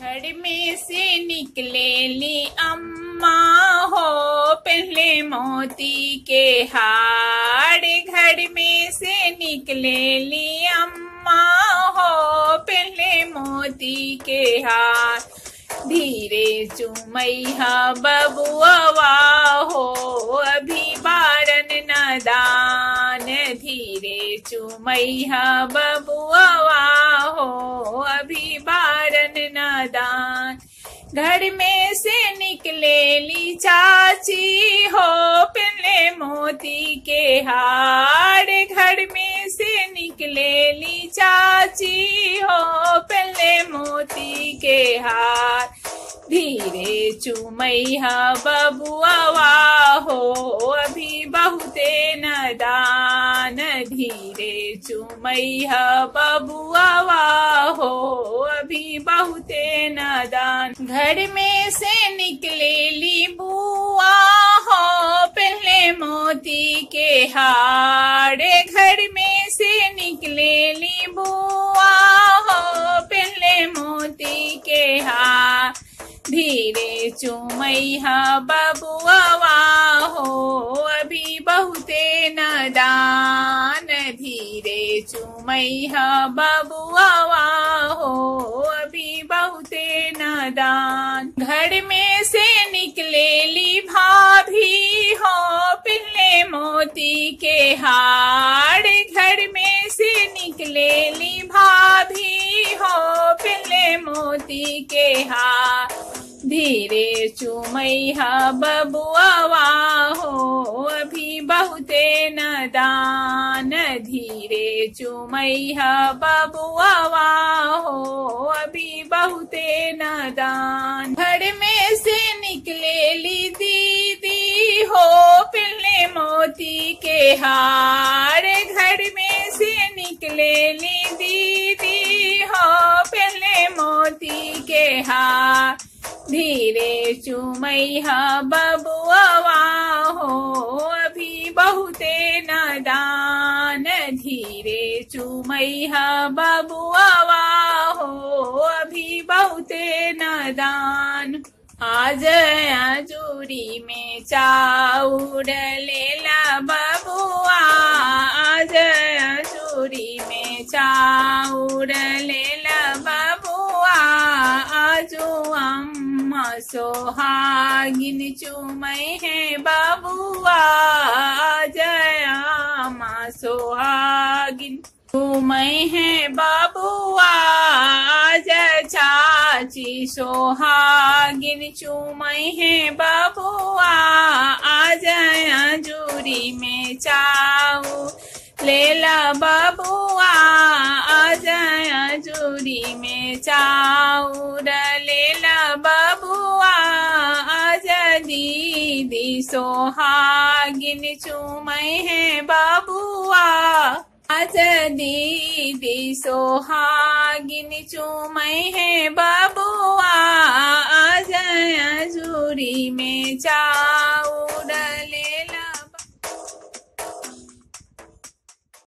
घर में से निकले ली अम्मा हो पहले मोती के हार घर में से निकले ली अम्मा हो पहले मोती के हार धीरे चुमैया बबुआ हो अभी बारन नदान धीरे चुमैया बबुआ हो अभी बारन नदान घर में से निकले ली चाची हो पहले मोती के हार घर में से निकले ली चाची हो पहले मोती के हार धीरे चुमैया बबुआ हो अभी बहुते नदान धीरे चुमैया बबुआ हो अभी बहुते नदान घर में से निकले ली बुआ हो पहले मोती के हारे घर में से निकले ली बुआ हो पहले मोती के हार धीरे चुमैया बबुआ हो अभी बहुते नदान धीरे चुमैया बबुआ हो अभी बहुते नदान घर में से निकले ली भाभी हो पिल्ले मोती के हार घर में से निकले ली भाभी हो पिल्ले मोती के हार धीरे चुमैया बबुआ हो अभी बहुते नदान धीरे चुमैया बबुआ हो अभी बहुते नदान घर में से निकले ली दीदी हो पिल्ले मोती के हार घर में से निकले ली दीदी हो पिल्ले मोती के हार धीरे चुमैया बबुआ हो अभी बहुते नदान धीरे चुमैया बबुआ हो अभी बहुते नदान आज अजूरी में चाउर लेला बबुआ आज अजूरी में चाउर लेला बबुआ आजो अम्मा सोहागिन चुमै है बबुआ जया माँ सोहागिन चुमै है बबुआ जय चाची सोहागिन चुमै है बबुआ आज जूरी में चाऊ लेला बबुआ आज जूरी में चाउर लेला बबुआ आज दीदी सोहागिन चुमै है बबुआ आज दीदी सोहागिन चुमै है बबुआ आज जूरी में चा